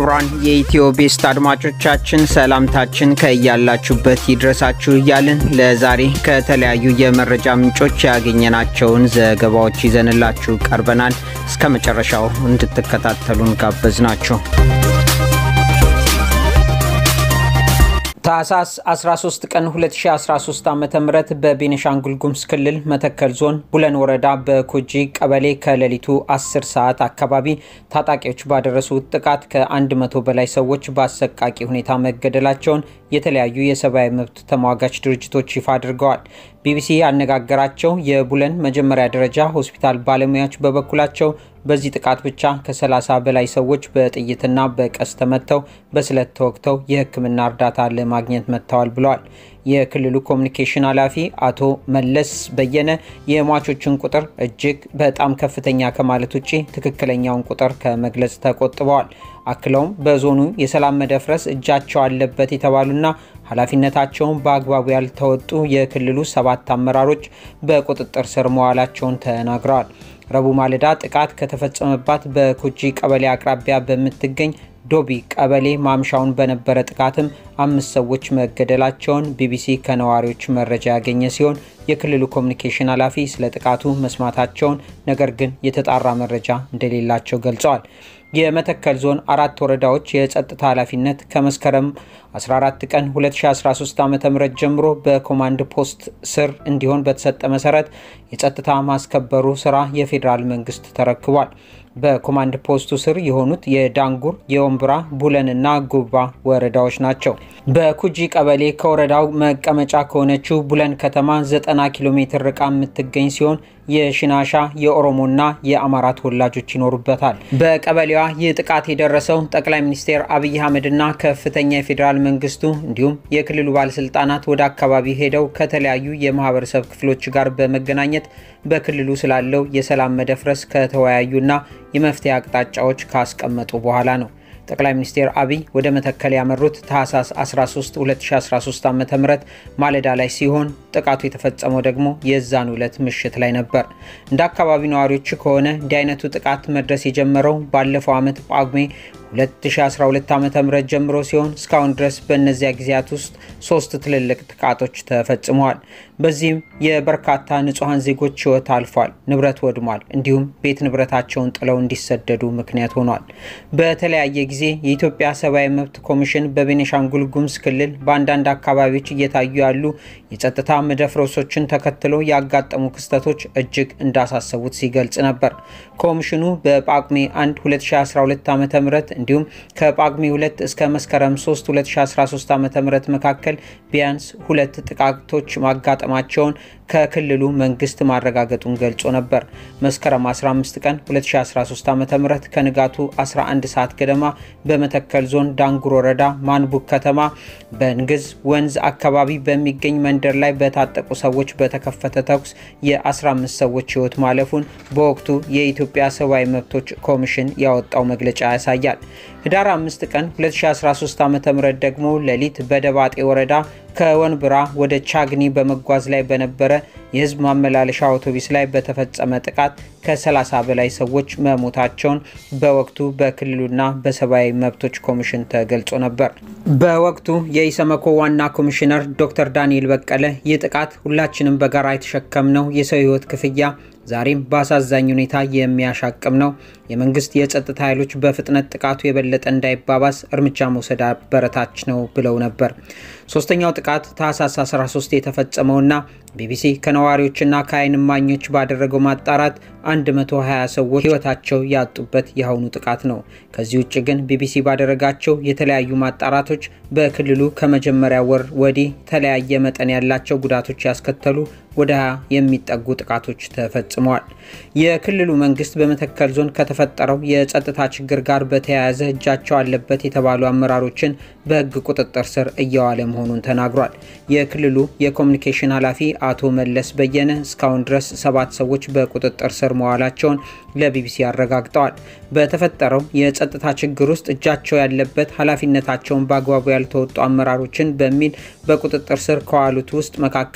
ክቡራን የኢትዮ ቤስት አድማጮቻችን ሰላምታችን ከያላችሁበት ይድረሳችሁ እያልን ለዛሬ ከተለያዩ የመረጃ ምንጮች ያገኘናቸውን ዘገባዎች ይዘንላችሁ ቀርበናል። እስከ መጨረሻው እንድትከታተሉን ጋበዝ ናቸው። ታህሳስ 13 ቀን 2013 ዓ ም በቤኒሻንጉል ጉሙዝ ክልል መተከል ዞን ቡለን ወረዳ በኮጂ ቀበሌ ከሌሊቱ 10 ሰዓት አካባቢ ታጣቂዎች ባደረሱት ጥቃት ከ100 በላይ ሰዎች በአሰቃቂ ሁኔታ መገደላቸውን የተለያዩ የሰብአዊ መብት ተሟጋች ድርጅቶች ይፋ አድርገዋል። ቢቢሲ ያነጋገራቸው የቡለን መጀመሪያ ደረጃ ሆስፒታል ባለሙያዎች በበኩላቸው በዚህ ጥቃት ብቻ ከ30 በላይ ሰዎች በጥይትና በቀስ ተመተው በስለት ተወግተው የሕክምና እርዳታ ለማግኘት መጥተዋል ብለዋል። የክልሉ ኮሚኒኬሽን ኃላፊ አቶ መለስ በየነ የሟቾችን ቁጥር እጅግ በጣም ከፍተኛ ከማለት ውጭ ትክክለኛውን ቁጥር ከመግለጽ ተቆጥበዋል። አክለውም በዞኑ የሰላም መደፍረስ እጃቸው አለበት የተባሉና ኃላፊነታቸውን በአግባቡ ያልተወጡ የክልሉ ሰባት አመራሮች በቁጥጥር ስር መዋላቸውን ተናግረዋል። ረቡዕ ማለዳ ጥቃት ከተፈጸመባት በኩጂ ቀበሌ አቅራቢያ በምትገኝ ዶቢ ቀበሌ ማምሻውን በነበረ ጥቃትም አምስት ሰዎች መገደላቸውን ቢቢሲ ከነዋሪዎች መረጃ ያገኘ ሲሆን የክልሉ ኮሚኒኬሽን ኃላፊ ስለ ጥቃቱ መስማታቸውን ነገር ግን የተጣራ መረጃ እንደሌላቸው ገልጸዋል። የመተከል ዞን አራት ወረዳዎች የጸጥታ ኃላፊነት ከመስከረም 14 ቀን 2013 ዓ ም ጀምሮ በኮማንድ ፖስት ስር እንዲሆን በተሰጠ መሰረት የጸጥታ ማስከበሩ ስራ የፌዴራል መንግስት ተረክቧል። በኮማንድ ፖስቱ ስር የሆኑት የዳንጉር፣ የወንብራ፣ ቡለንና ጉባ ወረዳዎች ናቸው። በኩጂ ቀበሌ ከወረዳው መቀመጫ ከሆነችው ቡለን ከተማ 90 ኪሎ ሜትር ርቃ የምትገኝ ሲሆን የሽናሻ የኦሮሞና የአማራ ተወላጆች ይኖሩበታል። በቀበሌዋ ይህ ጥቃት የደረሰው ጠቅላይ ሚኒስትር አብይ አህመድና ከፍተኛ የፌዴራል መንግስቱ እንዲሁም የክልሉ ባለስልጣናት ወደ አካባቢ ሄደው ከተለያዩ የማህበረሰብ ክፍሎች ጋር በመገናኘት በክልሉ ስላለው የሰላም መደፍረስ ከተወያዩና የመፍትሄ አቅጣጫዎች ካስቀመጡ በኋላ ነው። ጠቅላይ ሚኒስትር አብይ ወደ መተከል ያመሩት ታህሳስ 13 2013 ዓ ም ማለዳ ላይ ሲሆን ጥቃቱ የተፈጸመው ደግሞ የዛን ዕለት ምሽት ላይ ነበር። እንደ አካባቢው ነዋሪዎች ከሆነ እንዲህ አይነቱ ጥቃት መድረስ የጀመረው ባለፈው ዓመት ጳጉሜ 2012 ዓ ም ጀምሮ ሲሆን እስካሁን ድረስ በእነዚያ ጊዜያት ውስጥ ሶስት ትልልቅ ጥቃቶች ተፈጽመዋል። በዚህም የበርካታ ንጹሐን ዜጎች ሕይወት አልፏል፣ ንብረት ወድሟል፣ እንዲሁም ቤት ንብረታቸውን ጥለው እንዲሰደዱ ምክንያት ሆኗል። በተለያየ ጊዜ የኢትዮጵያ ሰብአዊ መብት ኮሚሽን በቤኒሻንጉል ጉሙዝ ክልል በአንዳንድ አካባቢዎች እየታዩ ያሉ የጸጥታ መደፍረሶችን ተከትሎ ያጋጠሙ ክስተቶች እጅግ እንዳሳሰቡት ሲገልጽ ነበር። ኮሚሽኑ በጳጉሜ 1 2012 ዓ ም እንዲሁም ከጳጉሜ 2 እስከ መስከረም 3 2013 ዓ ም መካከል ቢያንስ ሁለት ጥቃቶች ማጋጠማቸውን ከክልሉ መንግስት ማረጋገጡን ገልጾ ነበር። መስከረም 15 ቀን 2013 ዓ ም ከንጋቱ 11 ሰዓት ገደማ በመተከል ዞን ዳንጉር ወረዳ ማንቡክ ከተማ በንግዝ ወንዝ አካባቢ በሚገኝ መንደር ላይ በታጠቁ ሰዎች በተከፈተ ተኩስ የ15 ሰዎች ህይወት ማለፉን በወቅቱ የኢትዮጵያ ሰብአዊ መብቶች ኮሚሽን ያወጣው መግለጫ ያሳያል። ህዳር 5 ቀን 2013 ዓ ም ደግሞ ሌሊት በደባጤ ወረዳ ከወንብራ ወደ ቻግኒ በመጓዝ ላይ በነበረ የህዝብ ማመላለሻ አውቶቡስ ላይ በተፈጸመ ጥቃት ከ30 በላይ ሰዎች መሞታቸውን በወቅቱ በክልሉና በሰብአዊ መብቶች ኮሚሽን ተገልጾ ነበር። በወቅቱ የኢሰመኮ ዋና ኮሚሽነር ዶክተር ዳንኤል በቀለ ይህ ጥቃት ሁላችንም በጋራ የተሸከምነው የሰው ህይወት ክፍያ ዛሬም በአሳዛኝ ሁኔታ የሚያሻቅም ነው። የመንግስት የጸጥታ ኃይሎች በፍጥነት ጥቃቱ የበለጠ እንዳይባባስ እርምጃ መውሰድ አበረታች ነው ብለው ነበር። ሶስተኛው ጥቃት ታህሳስ 13 የተፈጸመውና ቢቢሲ ከነዋሪዎችና ከዓይን እማኞች ባደረገው ማጣራት 120 ሰዎች ህይወታቸው ያጡበት የአሁኑ ጥቃት ነው። ከዚህ ውጭ ግን ቢቢሲ ባደረጋቸው የተለያዩ ማጣራቶች በክልሉ ከመጀመሪያ ወር ወዲህ ተለያየ መጠን ያላቸው ጉዳቶች ያስከተሉ ወደ 20 የሚጠጉ ጥቃቶች ተፈጽመዋል። የክልሉ መንግስት በመተከል ዞን ከተፈጠረው የጸጥታ ችግር ጋር በተያያዘ እጃቸው አለበት የተባሉ አመራሮችን በህግ ቁጥጥር ስር እየዋለ መሆኑን ተናግሯል። የክልሉ የኮሚኒኬሽን ኃላፊ አቶ መለስ በየነ እስካሁን ድረስ ሰባት ሰዎች በቁጥጥር ስር መዋላቸውን ለቢቢሲ አረጋግጠዋል። በተፈጠረው የጸጥታ ችግር ውስጥ እጃቸው ያለበት ኃላፊነታቸውን በአግባቡ ያልተወጡ አመራሮችን በሚል በቁጥጥር ስር ከዋሉት ውስጥ መካከል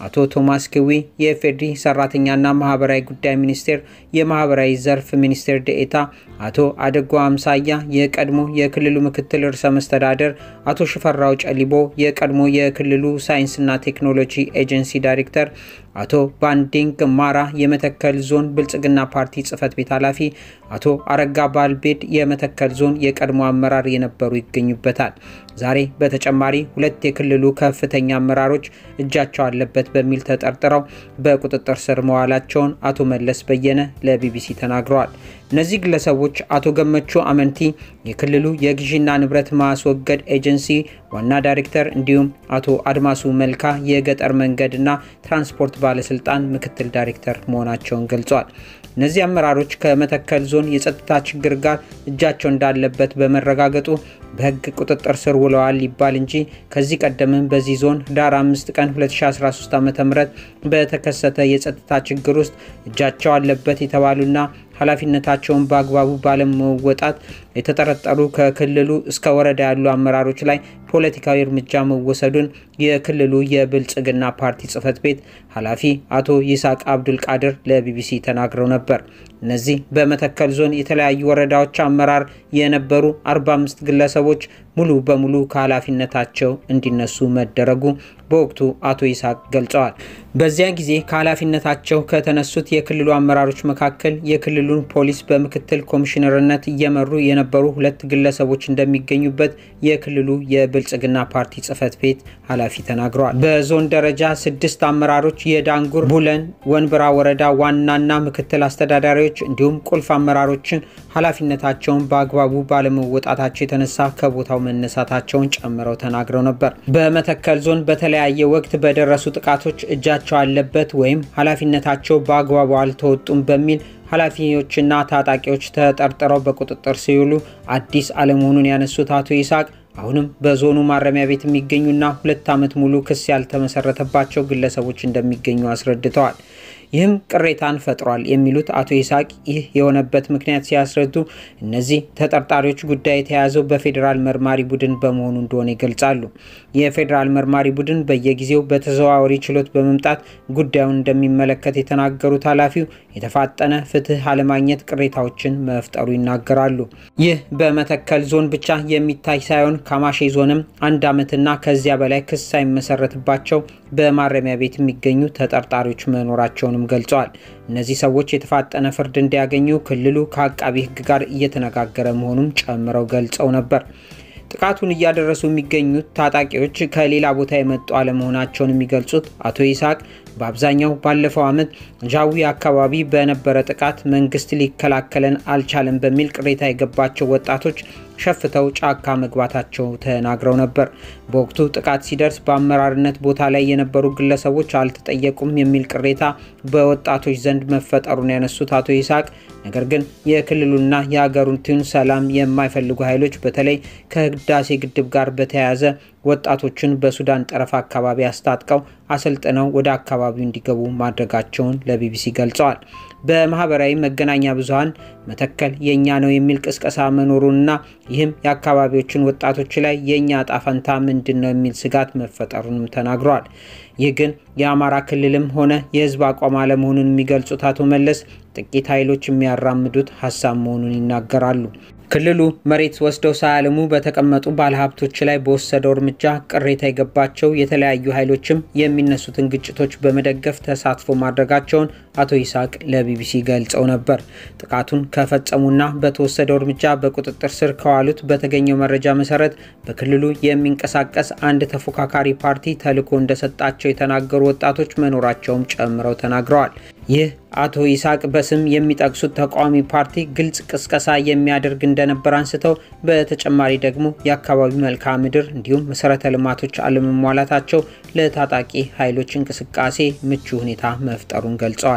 አቶ ቶማስ ክዊ የኢፌዴሪ ሰራተኛና ማህበራዊ ጉዳይ ሚኒስቴር የማህበራዊ ዘርፍ ሚኒስቴር ደኤታ፣ አቶ አደጎ አምሳያ የቀድሞ የክልሉ ምክትል ርዕሰ መስተዳደር፣ አቶ ሽፈራው ጨሊቦ የቀድሞ የክልሉ ሳይንስና ቴክኖሎጂ ኤጀንሲ ዳይሬክተር፣ አቶ ባንዲንግ ማራ የመተከል ዞን ብልጽግና ፓርቲ ጽህፈት ቤት ኃላፊ፣ አቶ አረጋ ባልቤድ የመተከል ዞን የቀድሞ አመራር የነበሩ ይገኙበታል። ዛሬ በተጨማሪ ሁለት የክልሉ ከፍተኛ አመራሮች እጃቸው አለበት በሚል ተጠርጥረው በቁጥጥር ስር መዋላቸውን አቶ መለስ በየነ ለቢቢሲ ተናግረዋል። እነዚህ ግለሰቦች አቶ ገመቹ አመንቲ የክልሉ የግዢና ንብረት ማስወገድ ኤጀንሲ ዋና ዳይሬክተር እንዲሁም አቶ አድማሱ መልካ የገጠር መንገድና ትራንስፖርት ባለስልጣን ምክትል ዳይሬክተር መሆናቸውን ገልጸዋል። እነዚህ አመራሮች ከመተከል ዞን የጸጥታ ችግር ጋር እጃቸው እንዳለበት በመረጋገጡ በሕግ ቁጥጥር ስር ውለዋል ይባል እንጂ ከዚህ ቀደምም በዚህ ዞን ህዳር 5 ቀን 2013 ዓ ም በተከሰተ የጸጥታ ችግር ውስጥ እጃቸው አለበት የተባሉና ኃላፊነታቸውን በአግባቡ ባለመወጣት የተጠረጠሩ ከክልሉ እስከ ወረዳ ያሉ አመራሮች ላይ ፖለቲካዊ እርምጃ መወሰዱን የክልሉ የብልጽግና ፓርቲ ጽህፈት ቤት ኃላፊ አቶ ይስሐቅ አብዱል ቃድር ለቢቢሲ ተናግረው ነበር። እነዚህ በመተከል ዞን የተለያዩ ወረዳዎች አመራር የነበሩ 45 ግለሰቦች ሙሉ በሙሉ ከኃላፊነታቸው እንዲነሱ መደረጉ በወቅቱ አቶ ይስሐቅ ገልጸዋል። በዚያ ጊዜ ከኃላፊነታቸው ከተነሱት የክልሉ አመራሮች መካከል የክልሉን ፖሊስ በምክትል ኮሚሽነርነት እየመሩ የነበሩ ሁለት ግለሰቦች እንደሚገኙበት የክልሉ የብልጽግና ፓርቲ ጽህፈት ቤት ኃላፊ ተናግረዋል። በዞን ደረጃ ስድስት አመራሮች የዳንጉር፣ ቡለን፣ ወንብራ ወረዳ ዋናና ምክትል አስተዳዳሪዎች እንዲሁም ቁልፍ አመራሮችን ኃላፊነታቸውን በአግባቡ ባለመወጣታቸው የተነሳ ከቦታው መነሳታቸውን ጨምረው ተናግረው ነበር። በመተከል ዞን በተለያየ ወቅት በደረሱ ጥቃቶች እጃቸው አለበት ወይም ኃላፊነታቸው በአግባቡ አልተወጡም በሚል ኃላፊዎችና ታጣቂዎች ተጠርጥረው በቁጥጥር ሲውሉ አዲስ አለመሆኑን ያነሱት አቶ ይስሐቅ አሁንም በዞኑ ማረሚያ ቤት የሚገኙና ሁለት ዓመት ሙሉ ክስ ያልተመሰረተባቸው ግለሰቦች እንደሚገኙ አስረድተዋል። ይህም ቅሬታን ፈጥሯል የሚሉት አቶ ይስሐቅ ይህ የሆነበት ምክንያት ሲያስረዱ እነዚህ ተጠርጣሪዎች ጉዳይ የተያዘው በፌዴራል መርማሪ ቡድን በመሆኑ እንደሆነ ይገልጻሉ። የፌዴራል መርማሪ ቡድን በየጊዜው በተዘዋዋሪ ችሎት በመምጣት ጉዳዩን እንደሚመለከት የተናገሩት ኃላፊው የተፋጠነ ፍትህ አለማግኘት ቅሬታዎችን መፍጠሩ ይናገራሉ። ይህ በመተከል ዞን ብቻ የሚታይ ሳይሆን ካማሼ ዞንም አንድ ዓመትና ከዚያ በላይ ክስ ሳይመሰረትባቸው በማረሚያ ቤት የሚገኙ ተጠርጣሪዎች መኖራቸውንም ገልጸዋል። እነዚህ ሰዎች የተፋጠነ ፍርድ እንዲያገኙ ክልሉ ከአቃቢ ሕግ ጋር እየተነጋገረ መሆኑን ጨምረው ገልጸው ነበር። ጥቃቱን እያደረሱ የሚገኙት ታጣቂዎች ከሌላ ቦታ የመጡ አለመሆናቸውን የሚገልጹት አቶ ይስሐቅ በአብዛኛው ባለፈው ዓመት ጃዊ አካባቢ በነበረ ጥቃት መንግስት ሊከላከለን አልቻለም በሚል ቅሬታ የገባቸው ወጣቶች ሸፍተው ጫካ መግባታቸው ተናግረው ነበር። በወቅቱ ጥቃት ሲደርስ በአመራርነት ቦታ ላይ የነበሩ ግለሰቦች አልተጠየቁም የሚል ቅሬታ በወጣቶች ዘንድ መፈጠሩን ያነሱት አቶ ይስሐቅ ነገር ግን የክልሉና የሀገሪቱን ሰላም የማይፈልጉ ኃይሎች በተለይ ከህዳሴ ግድብ ጋር በተያያዘ ወጣቶችን በሱዳን ጠረፍ አካባቢ አስታጥቀው አሰልጥነው ወደ አካባቢው እንዲገቡ ማድረጋቸውን ለቢቢሲ ገልጸዋል። በማህበራዊ መገናኛ ብዙኃን መተከል የእኛ ነው የሚል ቅስቀሳ መኖሩንና ይህም የአካባቢዎችን ወጣቶች ላይ የእኛ ዕጣ ፈንታ ምንድን ነው የሚል ስጋት መፈጠሩንም ተናግረዋል። ይህ ግን የአማራ ክልልም ሆነ የህዝብ አቋም አለመሆኑን የሚገልጹት አቶ መለስ ጥቂት ኃይሎች የሚያራምዱት ሀሳብ መሆኑን ይናገራሉ። ክልሉ መሬት ወስደው ሳያለሙ በተቀመጡ ባለሀብቶች ላይ በወሰደው እርምጃ ቅሬታ የገባቸው የተለያዩ ኃይሎችም የሚነሱትን ግጭቶች በመደገፍ ተሳትፎ ማድረጋቸውን አቶ ይስሐቅ ለቢቢሲ ገልጸው ነበር። ጥቃቱን ከፈጸሙና በተወሰደው እርምጃ በቁጥጥር ስር ከዋሉት በተገኘው መረጃ መሰረት በክልሉ የሚንቀሳቀስ አንድ ተፎካካሪ ፓርቲ ተልዕኮ እንደሰጣቸው የተናገሩ ወጣቶች መኖራቸውም ጨምረው ተናግረዋል። ይህ አቶ ይስሐቅ በስም የሚጠቅሱት ተቃዋሚ ፓርቲ ግልጽ ቅስቀሳ የሚያደርግ እንደነበር አንስተው በተጨማሪ ደግሞ የአካባቢው መልክዓ ምድር እንዲሁም መሰረተ ልማቶች አለመሟላታቸው ለታጣቂ ኃይሎች እንቅስቃሴ ምቹ ሁኔታ መፍጠሩን ገልጸዋል።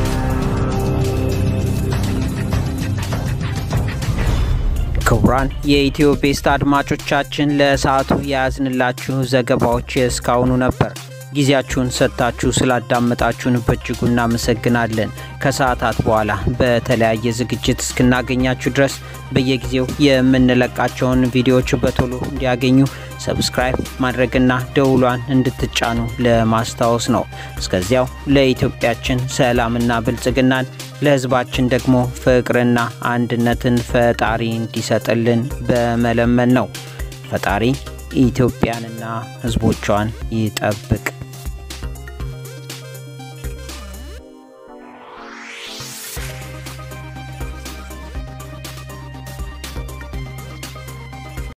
ክቡራን የኢትዮ ቤስት አድማጮቻችን ለሰዓቱ የያዝንላችሁ ዘገባዎች እስካሁኑ ነበር። ጊዜያችሁን ሰጥታችሁ ስላዳመጣችሁን በእጅጉ እናመሰግናለን። ከሰዓታት በኋላ በተለያየ ዝግጅት እስክናገኛችሁ ድረስ በየጊዜው የምንለቃቸውን ቪዲዮዎች በቶሎ እንዲያገኙ ሰብስክራይብ ማድረግና ደውሏን እንድትጫኑ ለማስታወስ ነው። እስከዚያው ለኢትዮጵያችን ሰላምና ብልጽግናን ለሕዝባችን ደግሞ ፍቅርና አንድነትን ፈጣሪ እንዲሰጥልን በመለመን ነው። ፈጣሪ ኢትዮጵያንና ሕዝቦቿን ይጠብቅ።